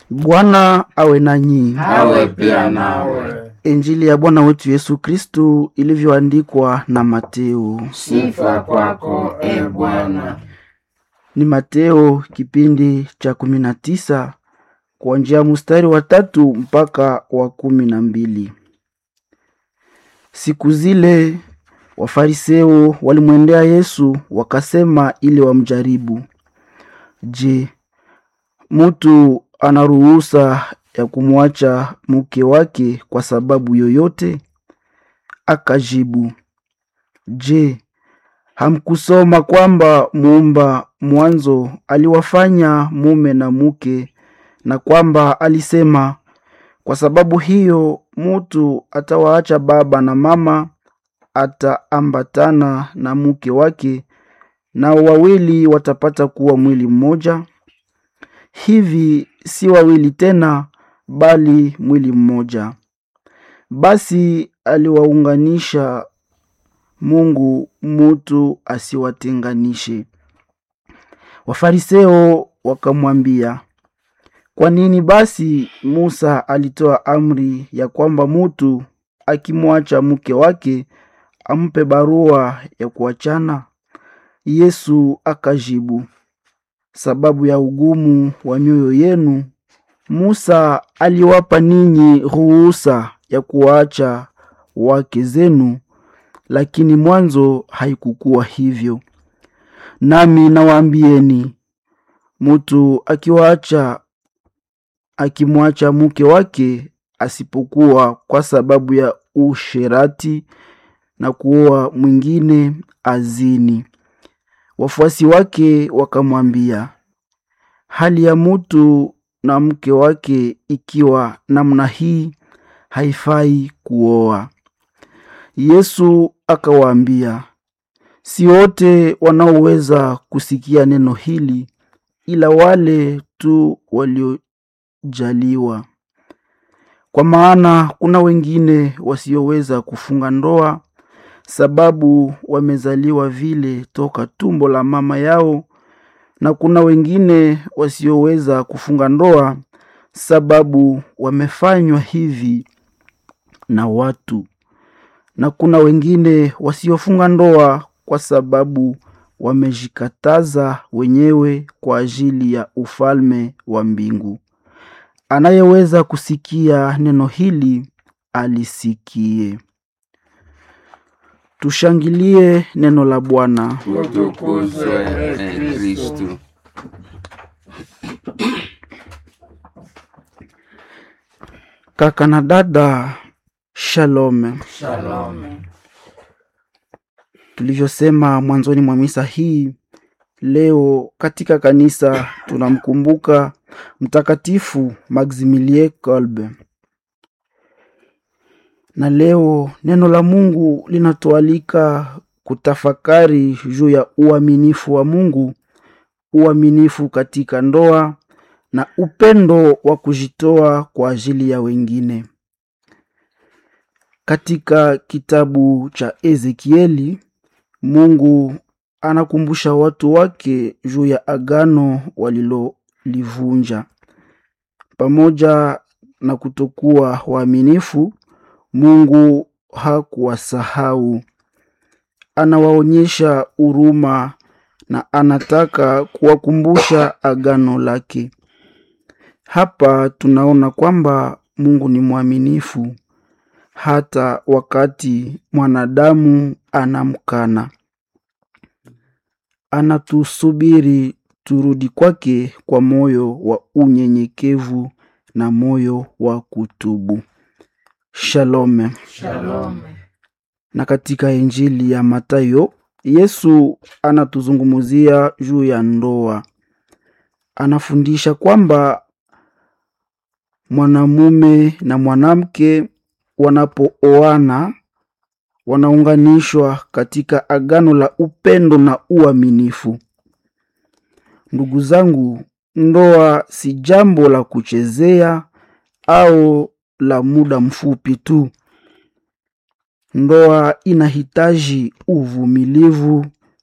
Bwana awe nanyi. awe pia nawe. Injili ya Bwana wetu Yesu Kristu ilivyoandikwa na Mateo. Sifa kwako e Bwana. Ni Mateo kipindi cha kumi na tisa kuanzia mstari wa tatu mpaka wa kumi na mbili. Siku zile Wafariseo walimwendea Yesu wakasema ili wamjaribu, Je, mtu ana ruhusa ya kumwacha mke wake kwa sababu yoyote? Akajibu, Je, hamkusoma kwamba muumba mwanzo aliwafanya mume na mke, na kwamba alisema, kwa sababu hiyo mutu atawaacha baba na mama, ataambatana na mke wake, nao wawili watapata kuwa mwili mmoja? Hivi si wawili tena, bali mwili mmoja. Basi aliwaunganisha Mungu, mutu asiwatenganishe. Wafariseo wakamwambia, kwa nini basi Musa alitoa amri ya kwamba mutu akimwacha mke wake ampe barua ya kuachana? Yesu akajibu, sababu ya ugumu wa mioyo yenu, Musa aliwapa ninyi ruhusa ya kuwaacha wake zenu, lakini mwanzo haikukuwa hivyo. Nami nawaambieni, mutu akiwaacha akimwacha mke wake, asipokuwa kwa sababu ya usherati na kuoa mwingine, azini. Wafuasi wake wakamwambia, hali ya mutu na mke wake ikiwa namna hii, haifai kuoa. Yesu akawaambia, si wote wanaoweza kusikia neno hili, ila wale tu waliojaliwa. Kwa maana kuna wengine wasioweza kufunga ndoa, sababu wamezaliwa vile toka tumbo la mama yao, na kuna wengine wasioweza kufunga ndoa, sababu wamefanywa hivi na watu na kuna wengine wasiofunga ndoa kwa sababu wamejikataza wenyewe kwa ajili ya ufalme wa mbingu. Anayeweza kusikia neno hili alisikie. Tushangilie neno la Bwana. Utukuzwe e Kristu. Kaka na dada, shalom. Shalom. Tulivyosema mwanzoni mwa misa hii, leo katika kanisa tunamkumbuka Mtakatifu Maximilien Kolbe, na leo neno la Mungu linatualika kutafakari juu ya uaminifu wa Mungu, uaminifu katika ndoa na upendo wa kujitoa kwa ajili ya wengine. Katika kitabu cha Ezekieli, Mungu anakumbusha watu wake juu ya agano walilolivunja. Pamoja na kutokuwa waaminifu, Mungu hakuwasahau. Anawaonyesha huruma na anataka kuwakumbusha agano lake. Hapa tunaona kwamba Mungu ni mwaminifu hata wakati mwanadamu anamkana. Anatusubiri turudi kwake kwa moyo wa unyenyekevu na moyo wa kutubu. Shalom. Shalom. Na katika Injili ya Mathayo, Yesu anatuzungumzia juu ya ndoa. Anafundisha kwamba mwanamume na mwanamke wanapooana wanaunganishwa katika agano la upendo na uaminifu. Ndugu zangu, ndoa si jambo la kuchezea au la muda mfupi tu. Ndoa inahitaji uvumilivu,